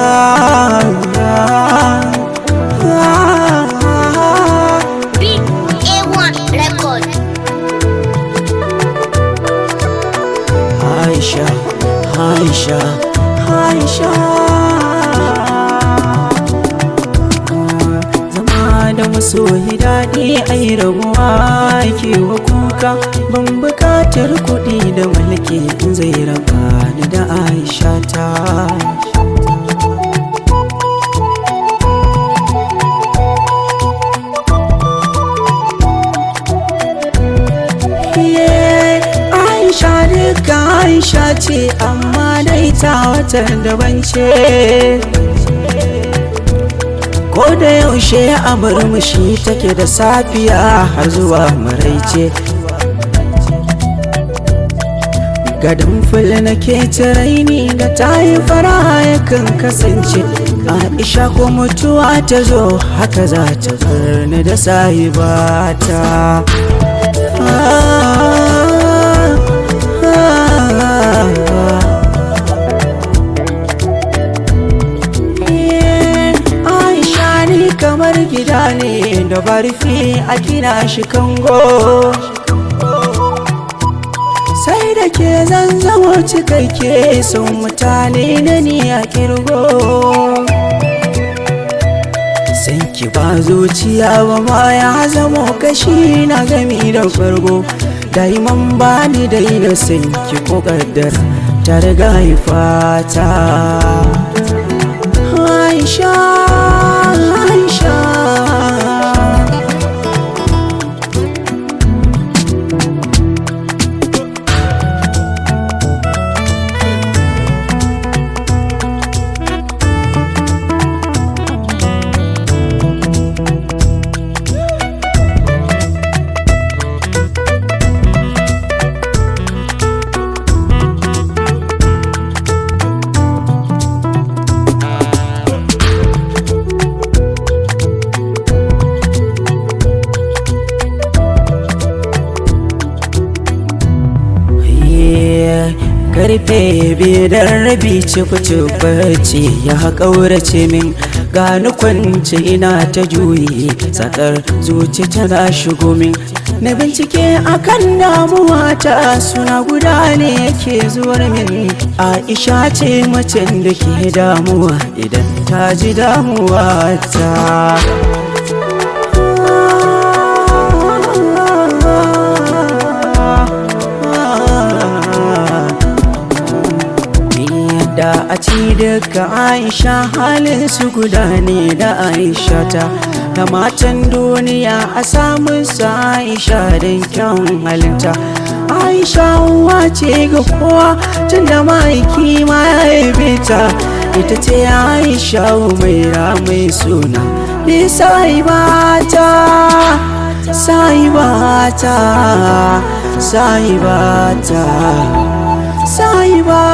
Big A1 record. Aisha, Aisha, Aisha. Zama da masoyi daɗi ai rabuwa ke wa kuka ban buƙatar kuɗi da mulki in zai raba ni da Aisha ta. Iye, Aisha duka Aisha ce amma dai ta wata daban ce Ko da yaushe a murmushi take da safiya har zuwa maraice Gadon fil nake raini da ta yi fara yakan kasance Aisha ko mutuwa ta zo haka za ta bar ni da sahibata Aisha ni kamar gida ne da barfi a gina shi kango sai da ke zan zama cikakke sun mutane na ni a kirgo san ki ba zuciya ba ma ya zamo kashi na gami da fargo daiman ba ni daina san ki ko kaddara ta riga fata Aisha Aisha karfe biyar rabi ciku bacci ya ƙaurace min gani kwance ina ta juyi sakar zuci tana shigo min na bincike akan damuwa ta suna guda ne yake zuwar min aisha ce macen da ke damuwa idan ta ji damuwa ta da a ci daga aisha halin su guda ne da aisha ta da matan duniya a samun su aisha don kyawun halinta aisha uwa ce ga kowa tun da ma'aiki ma ya haife ta ita ce aisha mai mai suna bi sai bata sai bata sai bata sai bata